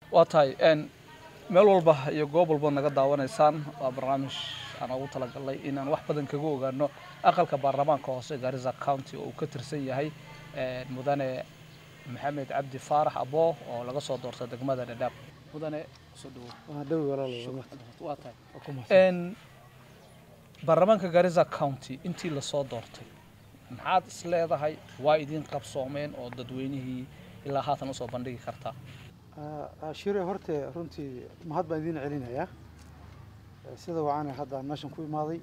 waa tahay meel walba iyo goob walba naga daawanaysaan waa barnaamij aan ugu talagalnay inaan wax badan kaga ogaano aqalka baarlamaanka hoose garissa county oo uu ka tirsan yahay mudane maxamed cabdi faarax abo oo laga soo doortay degmada dhadhaab mudane soo dhawo baarlamaanka garissa county intii lasoo doortay maxaad is leedahay waa idin qabsoomeen oo dadweynihii ilaa haatan usoo bandhigi kartaa shire horte runtii mahad baan idiin celinayaa sida wacaana hadda aan meeshan ku imaaday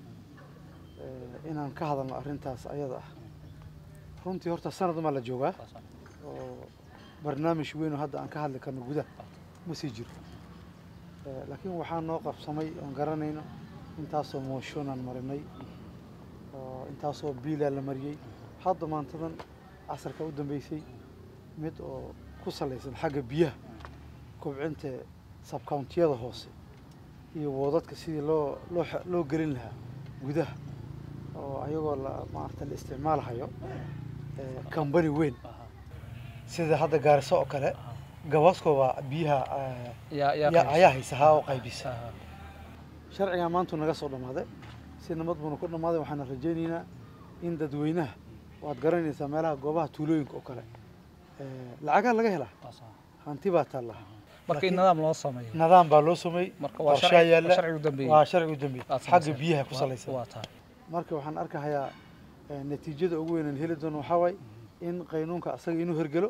inaan ka hadalno arrintaas ayada ah runtii horta sanad umaa la joogaa oo barnaamij weyn oo hadda aan ka hadli karno gudaha ma sii jiro laakiin waxaa noo qabsamay oon garanayno intaasoo mooshoonaan marinay oo intaasoo biilaa la mariyey hadda maantadan casarka u dambeysay mid oo ku salaysan xagga biyaha kobcinta sabkountiyada hoose iyo woodadka sidii loo loo loo gelin lahaa gudaha oo ayagoo la maarata la isticmaalahayo combany weyn sida hadda gaariso oo kale gabaskooba biyaha ayaa haysahaa oo qaybisa sharcigaa maantuu naga soo dhammaaday si nabad buuna ku dhammaaday waxaana rajaynaynaa in dadweynaha waad garanaysaa meelaha goobaha tuulooyinka oo kale lacagaa laga helaa hanti baa taalla marka in nidaam loo sameeyo nidaam baa loo sameeyey marka waa qorshaa yaalla sharci u dambeeyey waa sharci u dambeeyey Aad xagga samaysay. biyaha ku salaysan waa tahay marka waxaan arkahayaa eh, natiijada ugu weyn aan heli doono waxaa waaye in qaynuunka asaga inuu hergelo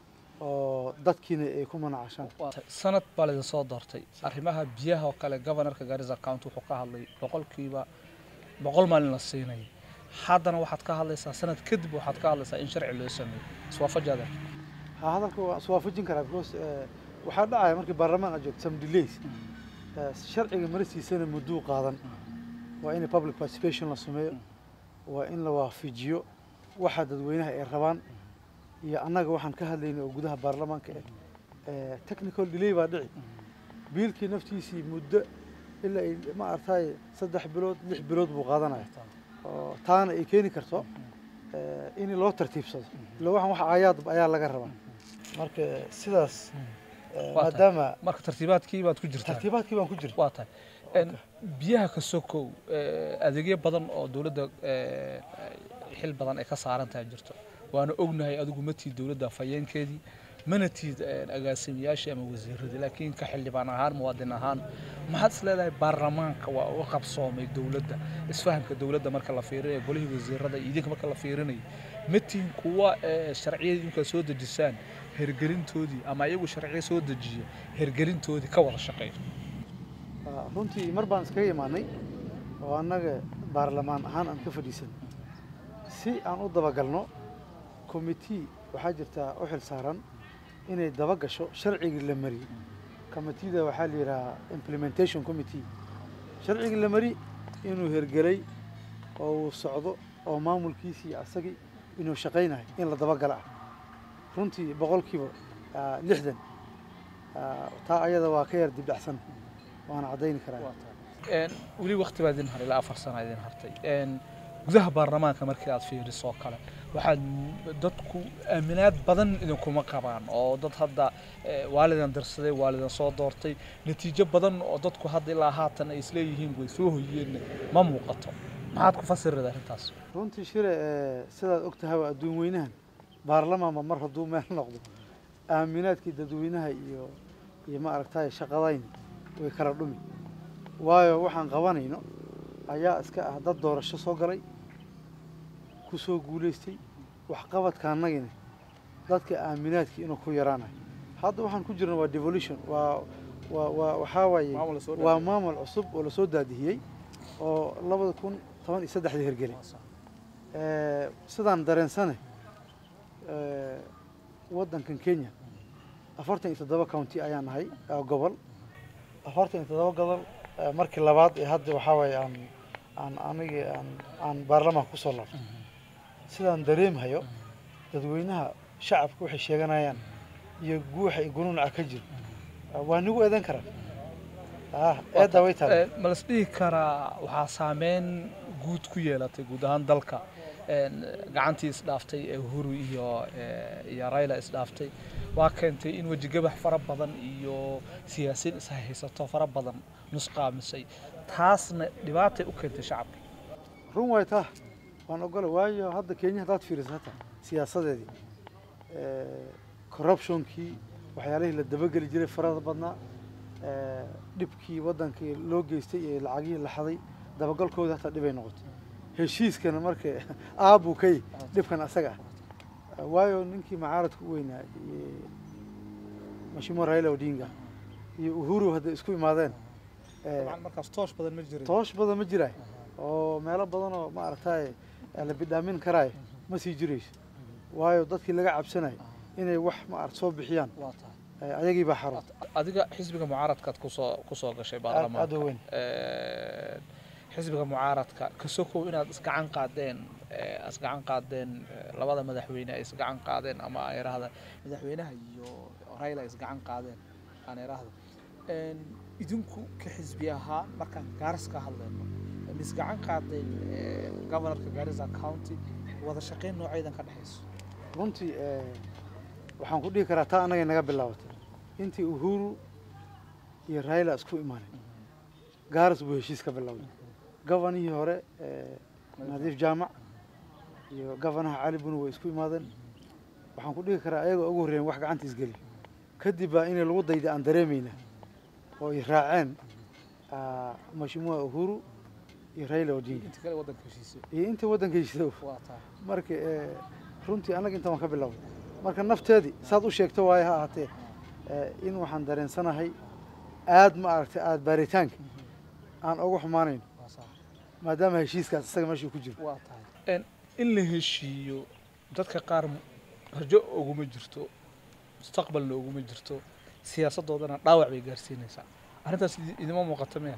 oo dadkiina ay ku manacashaan Waa tahay. sanad baa laidin soo doortay arrimaha biyaha oo kale governorka garissa county wuxuu ka hadlay boqolkiiba boqol maalin la siinaya haddana waxaad ka hadlaysaa sanad kadib waxaad ka hadlaysaa in sharci loo sameeyo iswaafajaada ha hadalka waa iswaafajin karaa because eh, waxaa dhacaya markii baarlamaan aad joogto some delays Eh, sharciga marasiisana mudduu qaadan waa in public participation la sameeyo waa in la waafajiyo waxa dadweynaha ay rabaan iyo annaga waxaan ka hadlaynay oo gudaha baarlamaanka eh eh, technical delay baa dhici biilkii naftiisii muddo ilaa ay ma aragtay saddex bilood lix bilood buu qaadanaya oo taana ay keeni karto eh, in loo tartiibsado ila waxaan wax aayaad ayaa laga rabaa marka sidaas eh, Waa tahay. maadaama marka tartiibaadkii baad ku jirtaa tartiibaadkii baan ku jira waa tahay En, biyaha ka sokow eh, adeegyo badan oo dowladda eh, xil badan ay ka saaran tahay jirto waana ognahay adigu ma tiid dowladda fayeenkeedii mana tiid eh, agaasimayaashii ama wasiiradii laakiin ka xildhibaan ahaan muwaadin ahaan maxaad is leedahay baarlamaanka waa u qabsoomay dowladda isfahamka dowladda marka la fiirinayo golihii wasiirada iyo idinka marka la fiirinayo ma tihin kuwa eh, sharciyada idinkaa soo dejisaan hergelintoodii ama iyagu sharciyo soo dejiyo hergelintoodii ka wada shaqeeyo Ah, runtii mar baan iskaga imaanay oo annaga baarlamaan ahaan aan ka fadhiisan si aan u dabagalno committee waxaa jirtaa u xil saaran inay daba gasho sharcigii la mariyey committeeda waxaa la yidhahaa implementation committee sharcigii la mari inuu hergelay oo uu socdo oo maamulkiisii iyo asagii inuu shaqaynayo in la dabagala ah runtii boqolkiiba ah, lixdan ah, taa ayada waa ka yar dibdhacsan waana caddayni karaa Een, weli waqti baa idin haray ilaa afar sana idin hartay Een, gudaha baarlamaanka markii aad fiiriso oo kale waxaad m- dadku aaminaad badan idinkuma qabaan oo dad hadda eh, waalidan dirsaday waalidan soo doortay natiijo badan oo dadku hadda ilaa haatan ay isleeyihiin way soo hoyeen ma muuqato maxaad ku fasirida arrintaas runtii shire eh, sidaad og tahay waa adduun weynahan baarlamaanba mar hadduu meel noqdo aaminaadkii dadweynaha iyo iyo ma aragtay shaqadayn way kala dhumi waayo waxaan qabanayno ayaa iska ah dad doorasho soo galay ku soo guulaystay waxqabadka annagina dadka aaminaadkii inuu ku yaraanayo hadda waxaan ku jirna waa devolution waa waa waa waxaa waaye Maamul la soo waa maamul cusub oo lasoo daadihiyey oo labada kun toban iyo saddexdii hergelay Eh, sidaan dareensane eh, waddankan kenya afartan iyo toddoba county ayaan nahay eh, gobol afartan iyo toddoba gobol eh, markii labaad ee hadda waxaa waaye aan aan anigii aan aan baarlamaanka kusoo laabto sidaan dareemhayo dadweynaha shacabka waxay sheeganayaan iyo guuxa iyo gunuunaca ka jiro eh, waa nigu eedan karaa ah eeddaa way tahay Eh, ma las dhihi karaa waxaa saameyn guud ku yeelatay guud ahaan dalka Een, gacantii isdhaaftay ee uhuru iyo eh, iyo raila isdhaaftay waa keentay in wejigabax fara badan iyo siyaasiin ishaysato fara badan nusqaamisay taasna dhibaatay u keentay shacabka run waay taa waan ogola waayo hadda kenya haddaad fiiriso hata siyaasadeedii corruptionkii waxyaalihii la dabageli jiray farada badnaa eh, dhibkii waddankii loo geystay iyo lacagihii la xaday dabagalkooda hataa dhibay noqotay heshiiskana marka aabuu kay dhibkan asaga ah waayo ninkii macaaradka u weynaa iyo mashimo raila odinga iyo uhuru hadday isku imaadeen eh, dabcan markaas toosh badan ma jirin toosh badan ma jiraay oo meelo badan oo ma aragtay la bidhaamin karaayo ma sii jirayso waayo dadkii laga cabsanayo inay wax ma aragt soo bixiyaan waa tahay eh, ayagii baa xarun adiga xisbiga mucaaradkaad kusoo kusoo gashay aad aad baarlamaanka u weyn Een, xisbiga mucaaradka ka sokow inaad isgacan qaadeen ee, isgacan qaadeen ee, labada madaxweyne ay isgacan qaadeen ama aan idhaahda madaxweynaha iyo Raila ay isgacan qaadeen aan idhaahda Een, idinku ka xisbi ahaa markaan gaaris ka hadlayno ma isgacan qaadeen ee, governorka Garissa County wada shaqeyn noocaydan ka dhexayso runtii eh, waxaan ku dhihi karaa taa annaga naga bilaabatay intii uhuru iyo raila isku imaanay gaaris buu heshiis ka bilowday govanihii hore eh, nadiif jaamac iyo gavanaha cali buni way isku imaadeen waxaan ku dhihi karaa ayagoo ugu horreeyeen wax gacanta isgeli kadib baa inay lagu dayda aan dareemayna oo ay raaceen ah, mashmuuca uhuru iyo raila odinga inta kale waddanka heshiisay iyo intii waddanka heshiisa waa tahay marka eh, runtii annaga intaan waan ka bilowday marka nafteedii saad u sheegto waaye ha ahaatee eh, in waxaan dareensanahay aad ma aragtay aad baaritaanka aan ugu xumaanayn waa sax maadaama heshiiskaas isaga meeshuu ku jiro waa tahay Een, in la heshiiyo dadka qaar rajo uguma jirto mustaqbalna uguma jirto siyaasadoodana dhaawac bay gaarsiinaysaa arrintaas idi- idima muuqata miya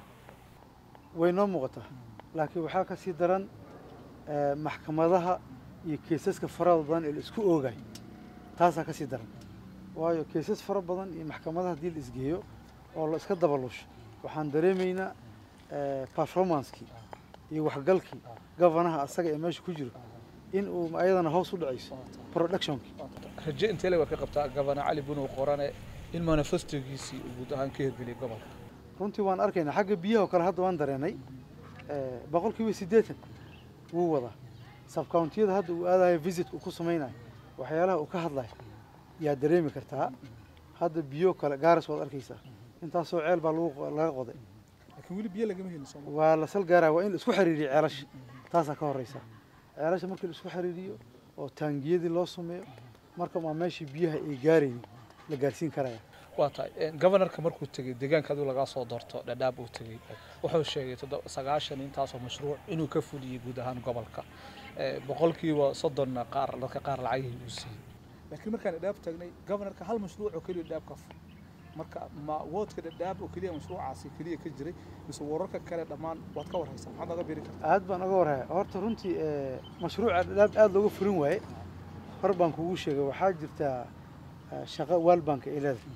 way noo muuqataa laakiin waxaa ka sii daran eh, maxkamadaha iyo keesaska farada badan ee la isku oogay taasaa ka sii daran waayo keesas fara badan iyo maxkamadaha haddii la isgeeyo oo la iska dabalusho waxaan dareemaynaa eh, performancekii iyo waxgalkii gavanaha asaga ee meesha ku jiro in uu ayadana hoos u dhacayso productionkii rajo intee le waa ka qabtaa gabana cali bunow qorane in manifestogiisii uu guud ahaan ka hirgeliyo gobolka runtii waan arkaynaa xagga biyaha oo kale hadda waan dareenay eh, boqolkiiba siddeetan wuu wadaa sabcountiyada hadda uu aadayo visit uu ku samaynayo waxyaalaha uu ka hadlayo yaa dareemi kartaa hadda biyo kale gaaris waad arkaysaa intaasoo ceel baa lagu laga qoday laakiin weli biyo lagama helin sooma waa la sal gaaraya waa in la isku xiriiriyo ceelasha taasaa ka horeysa ceelasha markii la isku xiriiriyo oo taangiyadii loo sameeyo marka waa meeshii biyaha ay gaarayeen la gaarsiin karaya waa tahay governorka markuu tegey deegaanka adigu lagaa soo doorto dhadhaab uu tegey wuxuu sheegay toddoba- sagaashan intaasoo mashruuc inuu ka fuliyey guud ahaan gobolka Eh, boqolkiiba soddonna qaar dadka qaar lacagihii uu siiyey laakiin markaan dhadhaab tagnay governorka hal mashruuc oo keliya dhadhaab ka fur marka ma woodka dhadhaab oo keliya mashruucaasi keliya ka jiray mise wararka kale dhammaan waad ka warhaysaa maxaad naga biri kartaa aad baan uga warhaya horta runtii eh, mashruuca dhadhaab aad looga furin waaye hor baan kugu sheegay waxaa jirtaa eh, shaqo waalbanka ay leedahay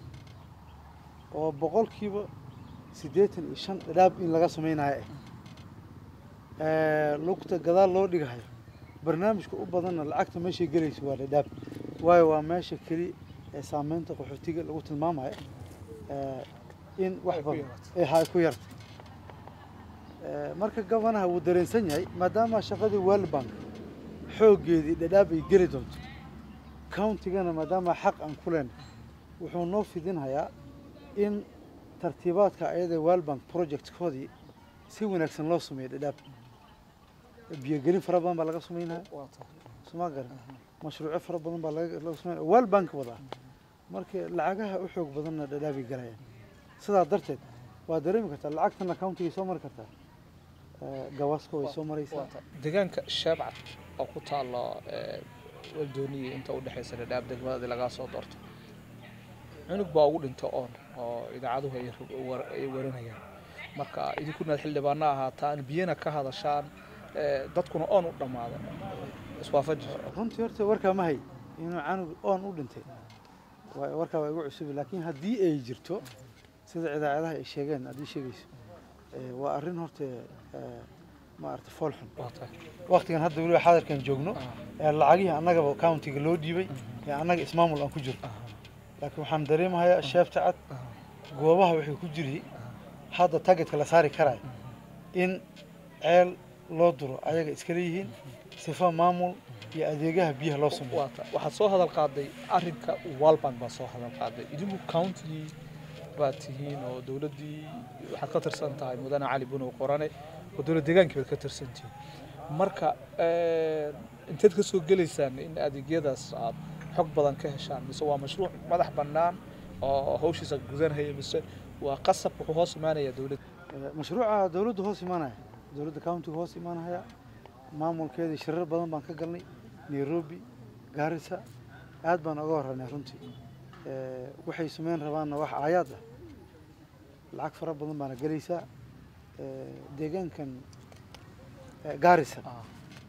oo boqolkiiba siddeetan iyo shan dhadhaab in laga samaynayo eh lugta gadaal loo dhigahayo barnaamijka u badanna lacagta meeshay gelayso waa dhadhaab waayo waa meesha keli ee saameynta qaxootiga lagu tilmaamayo eh, in wax Ay ku badan yaraatay. ay hay ku yartay Eh, marka gabanaha wuu dareensan yahay maadaama shaqadii world bank xooggeedii dhadhaab ay geli doonto countigana maadaama xaq aan ku leenahay wuxuu noo fidinhayaa in tartiibaadka ayadee world bank projectkoodii si wanaagsan loo sameeyo dhadhaab biyogelin fara badan baa laga samaynaya waa tahay soma garan mashruucyo fara badan baa laga laga samaynaya world bank wadaa marka lacagaha u xoog badanna dhadhaabay galayaan sidaa darteed waa dareemi kartaa lacagtana countigay soo mari kartaa Eh, gawaska way soo maraysaa waa tahay deegaanka sheebcad oo ku taalo eh, waldooniya inta u dhexaysa dhadhaab degmadadii lagaa soo doorto cunug baa ugu dhinta oon oo idaacaduhu ay war- ay warinayaan marka idinkunaad xildhibaano ahaataan biyana ka hadashaan eh, dadkuna oon u dhammaado iswaafaji runtii horta warkaa ma hay inuu canug oon u dhintay waa- warkaa waa igu cusubi laakiin haddii ay jirto sida idaacadaha ay sheegeen haddii sheegayso eh, waa arrin horta eh, ma aragta fool xun waa tahay waqtigan hadda weliba xaadirkan joogno Ah, ee lacagihii annagaba countiga loo dhiibay ee annaga ismaamul aan ku jirno laakiin waxaan dareemahayaa sheefta cad goobaha waxay ku jiri hadda targetka la saari karaya in ceel loo duro ayaga iskala yihiin sifa maamul iyo adeegaha biyaha loo sameeyo waata waxaad soo hadal qaaday arrinka walbank baa soo hadal qaaday idinku countigii baad tihiin oo dowladdii waxaad ka tirsan tahay mudane cali bunow qorane oo dowlad deegaankii baad ka tirsan tihiin marka eh, inteed ka soo gelaysaan in adeegyadaas aad xog badan ka heshaan mise waa mashruuc madax bannaan oo hawshiisa gudanhaya mise waa qasab wuxuu hoos imaanaya dowladda Eh, mashruuca dowladdu hoos imaanaya dowladda countiga hoos imaanaya maamulkeedii shirar badan baan ka galnay nairobi gaarisa aad baan oga horreynay runtii Eh, waxay sameyn rabaanna wax aayaad ah lacag fara badan baana gelaysaa Eh, deegaankan eh, gaarisa Ah,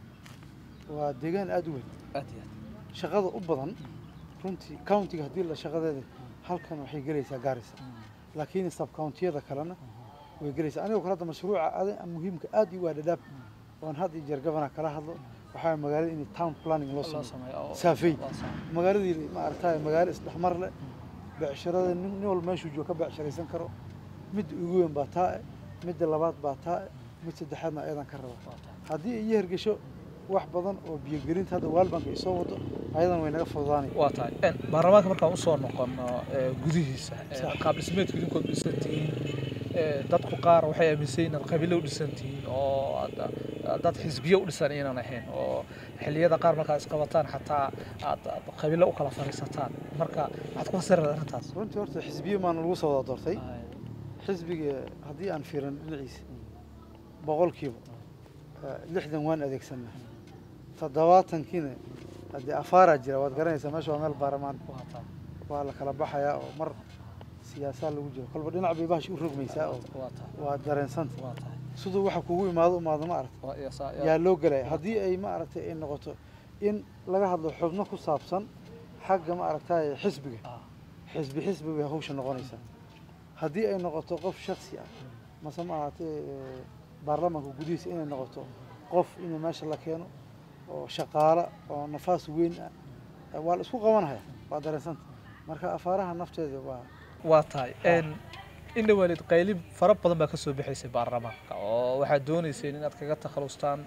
waa deegaan aada u weyn aad iyo aad shaqada u badan runtii countiga haddii la shaqadeeda halkan waxay gelaysaa gaarisa laakiin sub countiyada kalena way gelaysaa anigoo kale hadda mashruuca ada- muhiimka aad iyo waa dhadhaab oon had iyo jeer gabana kala hadlo waxaa waye magaalada in town planning loo loo sameeyo sameeyo oo- Saafay. loo sameeyo. magaaladii ma aragtay magaalo isdhexmar leh becsharada nin nin walba meeshuu joogo ka becsharaysan karo midda ugu weyn baa taa midda labaad baa taa mid saddexaadna ayadan ka raba haddii ay hergesho wax badan oo biyogelinta hadda waalbanka ay soo wado ayadan way naga fududaanay waa tahay En, baarlamaanka markaan usoo noqono eh, gudihiisa eh, Sax. qaab dhismeedku idinkood dhisan tihiin eh, dadku qaar waxay aaminsan yihiin inaad qabiilo u dhisan tihiin oo aad- dad xisbiyo u dhisan inaan ahayn oo xilliyada qaar markaad isqabataan xataa aad aad qabiilo u kala fariisataan marka waxaad ku fasirada arrintaas runtii horta xisbiyo maana lagu soo wada doortay xisbiga haddii aan fiirin dhinaciisa boqolkiiba eh, lixdan waan adeegsanaa toddobaatankiina haddii afaaraa jira waad garanaysaa meesha waa meel baarlamaan Waa tahay, waa la kala baxayaa oo mar siyaasaa lagu jiro kolba dhinac bay bahash u rogmaysaa oo waa tahay, waa dareensanta waa tahay. siduu waxa kugu imaado umaado ma aragta Waa- yaa saa- yaa- yaa loo gelaya haddii ay ma aragtay ay noqoto in laga hadlo xubno ku saabsan xagga ma aragtay xisbiga ah, xisbi xisbi bay hawsha noqonaysaa haddii ay noqoto qof shaksi ah mase ma ahaatee eh, baarlamaanka gudihiisa inay noqoto qof in meesha la keeno oo shaqaala oo nafaas weyn ah eh, waa la isku qabanaya waa dareensanta marka afaaraha nafteeda waa waa tahay En, in dhawaalid qaylib fara badan baa ka soo bixaysay baarlamaanka oo waxaad doonayseen inaad kaga takhalustaan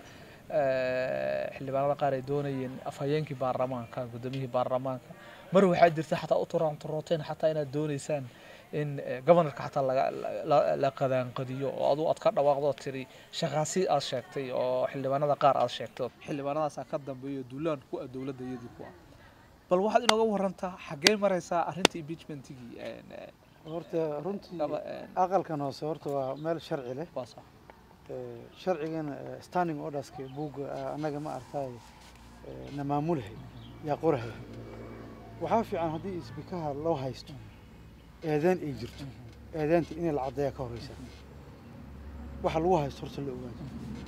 eh, xildhibaanada qaar ay doonayeen afhayeenkii baarlamaanka gudoomiyihii baarlamaanka mar waxaa jirta xataa u turaanturooteen xataa inaad doonaysaan in eh, governorka xataa laga la- la qadaanqadiyo oo aduu aad ka dhawaaqdo tiri shaqaasi aad sheegtay oo xildhibaanada qaar aad sheegtay xildhibaanadaasaa ka dambeeyo duulaan ku ah dowladda iyadii ku ah bal waxaad inooga warantaa xaggee maraysaa arrinta impeachmentigii En, eh, horta runtii laba- en, aqalkan hoose horta waa meel sharci leh waa sax Eh, sharcigana eh, standing orderska buugga ah, annaga ma aragtay na maamulahay yaa qorahay waxaa fiican haddii isbikaha loo haysto eedeen ay jirto eedeenta inay la caddeeya ka horeysa waxa lagu haysto horta la ogaado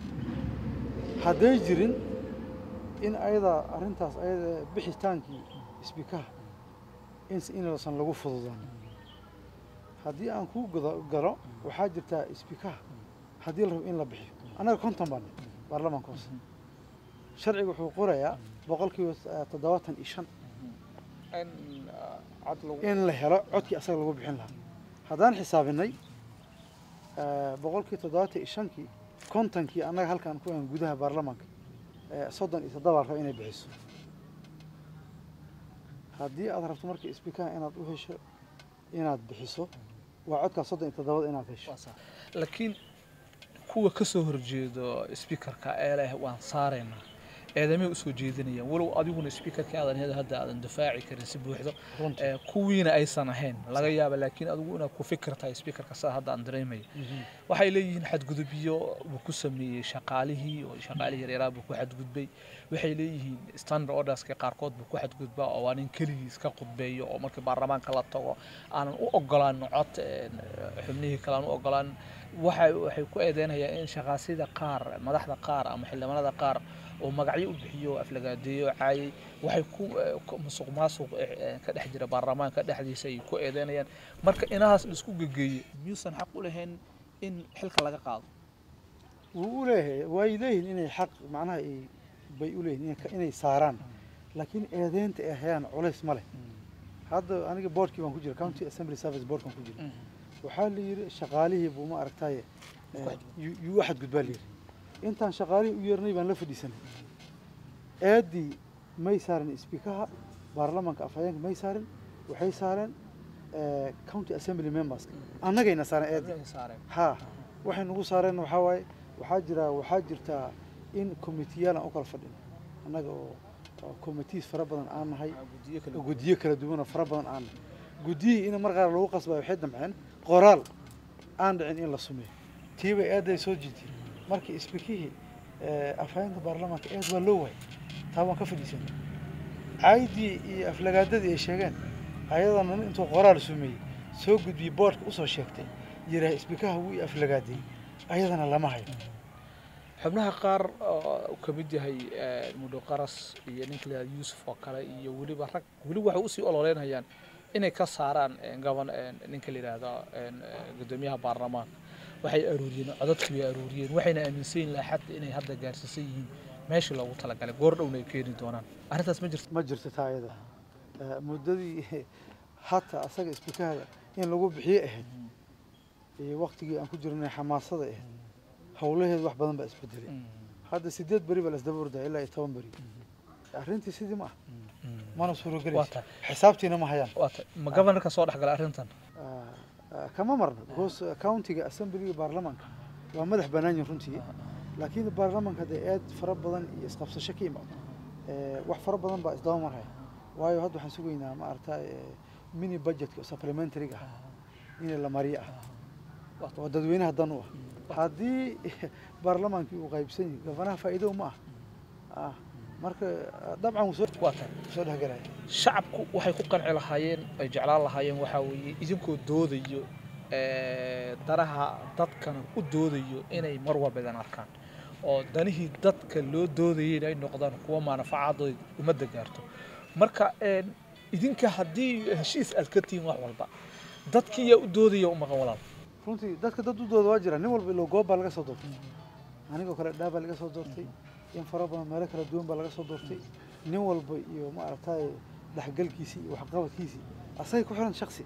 hadday jirin in ayada arrintaas ayada bixitaankii isbikaha in inaysan lagu fududaan haddii aan kuu gado- galo waxaa jirtaa isbikaha haddii la rabo in la bixiyo annaga konton baan nahay, baarlamaanka hoose sharciga wuxuu qorayaa boqolkiiba eh, toddobaatan iyo shan in ah, cad lagu in la helo codkii asaga lagu bixin lahaa haddaan xisaabinay eh, boqolkii toddobaatan iyo shankii kontonkii annaga halkaan ku ahan gudaha baarlamaanka eh, soddon iyo toddoba la raba inay bixiso haddii aad rabto marka isbikaha inaad u hesho inaad bixiso waa codkaa soddon iyo toddobada inaad hesho waa sax laakiin kuwa ka soo horjeedo speakerka ee leh waan saaraynaa eedamay usoo jeedinayaan walow adiguna speakerka aadan heda hadda aadan difaaci karin si buuxdo runtii ee kuwiina aysan ahayn laga yaaba laakiin adigu inaad ku fikir tahay speakerka sida hadda aan dareemayo waxay leeyihiin xadgudubyo buu ku sameeyey shaqaalihii oo shaqaalihii yaryaraha buu ku xadgudbay waxay leeyihiin standard orderska qaarkood buu ku xadgudbaa oo waa nin keligii iska khudbeeyo oo markii baarlamaanka la tago aanan u ogolaan cod een, xubnihii kale aan u ogolaan waxay waxay ku eedeynayaan in shaqaasida qaar madaxda qaar ama xildhibaanada qaar oo magacyo u bixiyo aflagaadeeyo caayay waxay ku eh, ku- musuq maasuq eh, eh, ka dhex jira baarlamaanka dhexdiisa ay ku eedeynayaan marka inahaas la isku gegeeye miyuusan xaq u lahayn in xilka laga qaado wuu u leeyahay way leeyihiin inay xaq macnaha ay bay u leeyihiin inay ka- inay saaraan laakiin eedeynta ay hayaan culays ma leh hadda aniga boardkii baan ku jira county assembly service boardkan ku jira waxaa la yidhi shaqaalihii buu ma aragtaye eh, yu- yuu u xadgudbaa la yidhi intaan shaqaalihii u yeernay baan la fadhiisanay eeddii may saarin speakaha baarlamaanka afhayeenka may saarin waxay saareen eh, county assembly members annagayna saareen eeddii haa waxay nagu saareen waxaa waaye waxaa jira waxaa jirtaa in committeeyaal aan u kala fadhino annaga oo oo committees fara badan aan nahay oo guddiyo kala duwan oo fara badan aan nahay guddiyihii in mar qaar lagu qasbayo waxay damceen qoraal aan dhicin in la sumeeyo tiibay eeday soo jiitay markii isbikihii afhayeenka baarlamaanka eed waa loo waayay taa waan ka fadhiisanay caydii iyo aflagaadadii ay sheegeen ayadana nin intuu qoraal sumeeyey soo gudbiyey boodhka usoo sheegtay yidhaah isbikaha wuu i aflagaaday ayadana lama hayo xubnaha qaar oo ka mid yahay eh, mudho qaras iyo ninka la yihahdo yuusuf oo kale iyo weliba rag weli waxay usii ololeynayaan inay ka saaraan eh, gaban eh, ninka la yidhaahdo eh, guddoomiyaha baarlamaanka waxay aruuriyeen codadkii bay aruuriyeen waxayna aaminsan yihiin laaxadda inay hadda gaarsiisan yihiin meeshii loogu talagalay goor dhowna ay keeni doonaan arrintaas ma jirto ma jirto taa ayada Eh, muddadii hata asaga isbikaha in lagu bixiye ahayd iyo waktigii aan ku jirnay xamaasada ahayd howlaheedu wax badan baa isbedelay hadda sideed beri baa la isdaba ordaya ilaa iyo toban beri arrintii sidii ma ah mana waa suurogelaysa tahay xisaabtiina ma hayaan waa tahay ma governorka soo dhex galay arrintan Ah, ah, kama marno because countiga assemblyga baarlamaanka waa madax bannaan yihin runtii laakiin baarlamaanka haddee eed fara badan iyo isqabsasho ka imaado eh, wax fara badan baa isdaba marhaya waayo hadda waxaan sugaynaa ma aragta mini budgetka oo supplementaryga ah in la mariyo ah oo dadweynaha dan u ah haddii baarlamaankii uu qaybsan yahay gafanaha faa'iido ma ah ah marka ah, dabcan wuu soo waa tahay soo dhexgalaya shacabku waxay ku qanci lahaayeen ay jeclaan lahaayeen waxaa weeye idinkoo doodayo eh, danaha dadkana u doodayo inay mar walba idan arkaan oo danihii dadka loo doodayeen ay noqdaan kuwa manafacadooda ummadda gaarto marka een, idinka haddii heshiis aad ka tihiin wax walba dadkii yaa u doodaya u maqan walaal runtii dadka dad u dooda waa jira nin walba ilo goob baa laga soo doortay anigoo kale dhaa baa laga soo doortay in fara badan meelo kala duwan baa laga soo doortay nin walba iyo ma aragtay dhexgalkiisii iyo waxqabadkiisii asagay ku xiran shaksi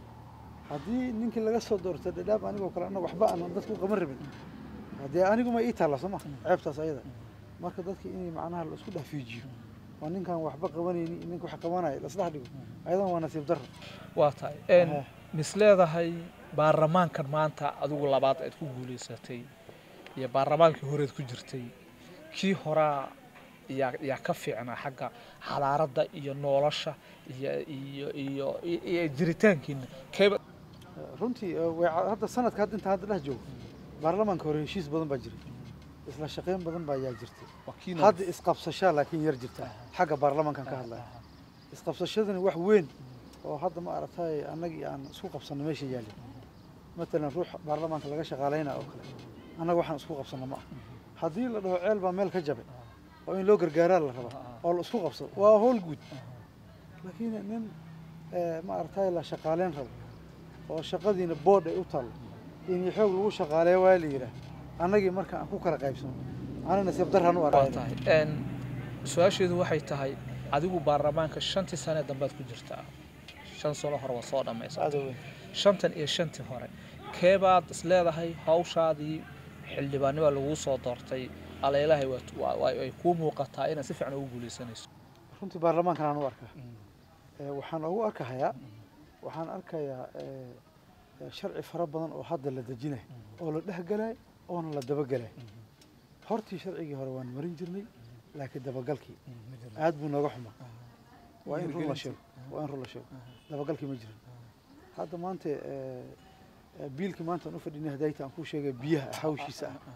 haddii ninkii laga soo doortay dhadhaab anigoo kale annaga waxba aanan dadku u qaban rabin haddee aniguma ii taalla soo ma ceebtaas ayada marka dadka inay macnaha la isku dhex fiijiyo oo ninkan waxba qabanayni iyo ninka wax qabanaya la isdhex dhigo ayadan waa nasiib darro waa tahay een, Aha. mis leedahay baarlamaankan maanta adigu labaad aad ku guulaysatay iyo baarlamaankii horeed ku jirtay kii horaa yaa yaa ka fiicnaa xagga xalaaradda iyo nolosha iyo iyo iyo iyo jiritaankiina keeba runtii eh, way ca- hadda sanadka hadda inta hadda dhex joogo baarlamaanka hore heshiis badan baa jiray isla shaqayn badan baa yaa jirtay hadda isqabsashaa laakiin yar jirta xagga baarlamaankan ka hadlaya isqabsashadani wax weyn oo hadda ma aragtay annagii aan isku qabsanno meesha yaali matalan ruux baarlamaanka laga shaqaalaynaa oo kale annaga waxaan isku qabsanno ma ah haddii la dhaho ceel baa meel ka jabay oo in loo gargaaraa la rabaa oo la isku qabsado waa howl guud laakiin nin eh, ma aragtay la shaqaaleyn rabo oo shaqadiina boodh ay u taalo in xoog lagu shaqaaleeyo waa la yidhaah annagii marka aan ku kala qaybsano ana nasiib darran u waa arkaa tahay een, su-aasheedu waxay tahay adigu baarlamaanka shantii sane dambaad ku jirtaa shan sano hore waa soo dhammaysa aad u weyn shantan iyo shantii hore keebaad is leedahay hawshaadii xildhibaannima laguu soo doortay aleelahay waa- waa- waa- ay kuu muuqataa inaad si fiican ugu guulaysanayso runtii baarlamaankan aan u arkaa Eh, waxaan ugu arkahayaa waxaan arkayaa eh, eh, sharci fara badan oo hadda la dejinay oo la dhexgalay oona la dabagelay hortii sharcigii hore waan marin jirnay laakiin dabagalkii aad buu nooga xumaa waa in run la sheego waa in run la sheego dabagalkii ma jirin hadda maanta eh, eh, biilkii maanta aan u fadhinay hadayta aan kuu sheegay biyaha hawshiisa ah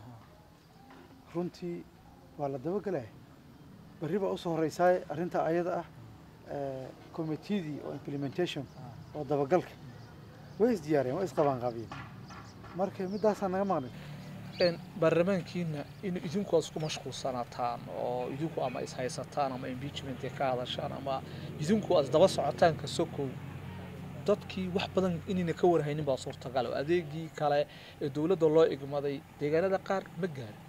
runtii waa la dabagelaya berri baa usoo horeysaay arrinta ayada ah committeedii oo implementation oo dabagalka way isdiyaariyeen way isqabaanqaabiyeen marka middaasaa naga maqnay een baarlamaankiina in idinku aad isku mashquulsanataan oo idinku ama is haysataan ama impeachment ka hadashaan ama idinku aad daba socotaan ka sokow dadkii wax badan inayna ka warhaynin baa suurtagal oo adeegii kale ee dowladda loo igmaday deegaanada qaar ma gaarin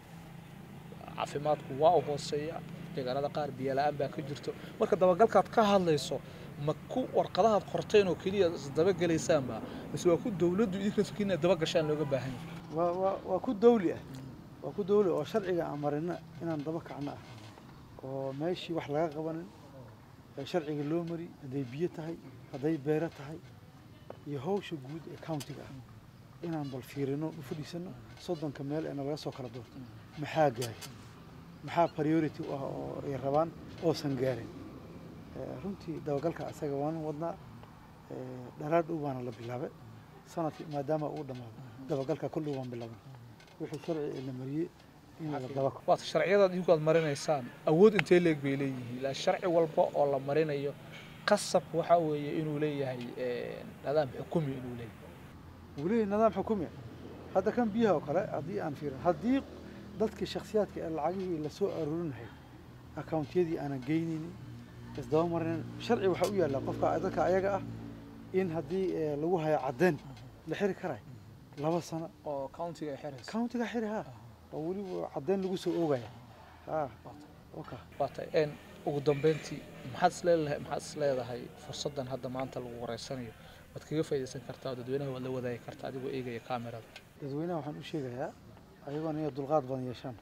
caafimaadku waa u hooseeya deegaanada qaar biyo la-aan baa ka jirto marka dabagalkaad ka hadlayso ma ku warqadahaad qorteen oo keliya isdabagelaysaanba mise waa ku dowladdu idinka sokiina daba gashaan looga baahan yahay waa waa waa ku dawli ah waa ku dawli oo sharciga aan marina inaan daba kacno ah oo meeshii wax laga qabanin ee sharciga loo mari hadday biyo tahay hadday beero tahay iyo hawsha guud ee countiga ah inaan bal fiirino u fadhiisano soddonka meel ee nalaga soo kala doorto maxaa gaaray maxaa priority u ah oo ay rabaan oosan gaarin Eh, runtii dabagalka asaga waan wadnaa Eh, dharaar dhow baana la bilaabay sanadkii maadaama uu dhammaado dabagalka koldhow waan bilaaban wixii sharci ee la mariyey in la daba waata sharciyadaad idinku aad marinaysaan awood intee leeg bay leeyihiin ilaa sharci walba oo la marinayo qasab waxaa weeye inuu leeyahay eh, nidaam xukumi inuu leeyahay welihi nidaam xukumi hadda kan biyaha oo kale haddii aan fiirin haddii dadkii shakhsiyaadka ee lacagihii lasoo aruurinahay akauntiyadii aanan geynaynin isdaba marinin sharci waxaa u yaalla qofka dadka ayaga ah in haddii eh, lagu hayo caddeyn la xiri karayo laba sano oo countiga ay xiraysa countiga xiri ha oo weliba caddeyn lagu soo oogaya ha oka waata een ugu dambeyntii maxaad isleedahay maxaad is leedahay fursaddan hadda maanta lagu wareysanayo waad kaga faa'iidaysan kartaa oo dadweynaha waad la wadaagi kartaa adigoo eegaya kaamirada dadweynaha waxaan u sheegayaa ayagoon inay dulqaad badan yeeshaan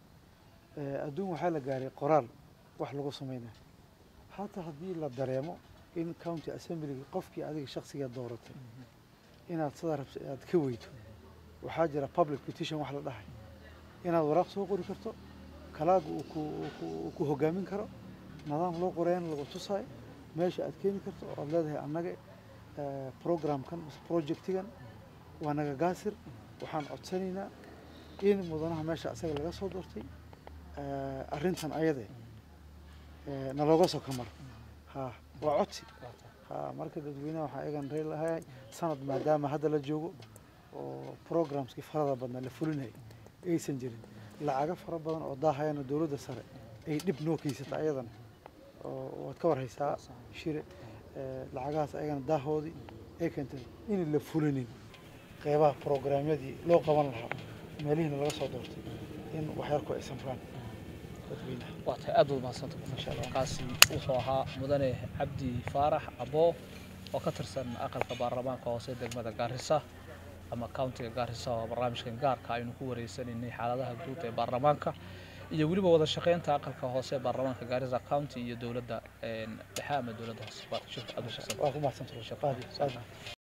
Eh, adduun waxaa la gaaray qoraal wax lagu samaynayo hataa haddii la dareemo in county assemblyga qofkii adiga shakhsiga dooratay inaad sidaa rabto aad ka weydo waxaa jira public petition wax la dhahay inaad waraaq soo qori karto kalaaga uu ku uu ku- uu ku hogaamin karo nidaam loo qorayn lagu tusaayo meesha aad keeni karto oo aad leedahay annaga eh, programkan mise projectigan waa naga gaasir waxaan codsanaynaa in mudanaha meesha asaga laga soo doortay eh, arrintan ayade eh, nalooga soo kamaro ha waa codsi ha marka dadweynaha waxaa eegan reel lahay sanad maadaama hadda la joogo oo programskii farada badnaa la fulinayay aysan jirin lacago fara badan oo daahayana dowladda sare ay dhib noo keysata ayadana oo waad ka warhaysaa shire eh, lacagahaas ayagana daahoodii ay keentay in la fulinin qeybaha programyadii loo qaban lahaa meelihiina laga soo doortay in waxyarku ay sanfraan dadweynaha waa tahay aad baad mahadsanta kaasi wuxuu ahaa mudane cabdi faarax aboo oo ka tirsan aqalka baarlamaanka hoose degmada gaarisa ama countiga gaarisa oo barnaamijkan gaarka aynu ku wareysanaynay xaaladaha guud ee baarlamaanka iyo weliba wada shaqeynta aqalka hoose ee baarlamaanka gaarisa county iyo dowladda een, dhexe ama dowladda hoose waa shirka aad u shaqeysa waa ku mahadsantahay shaqaadii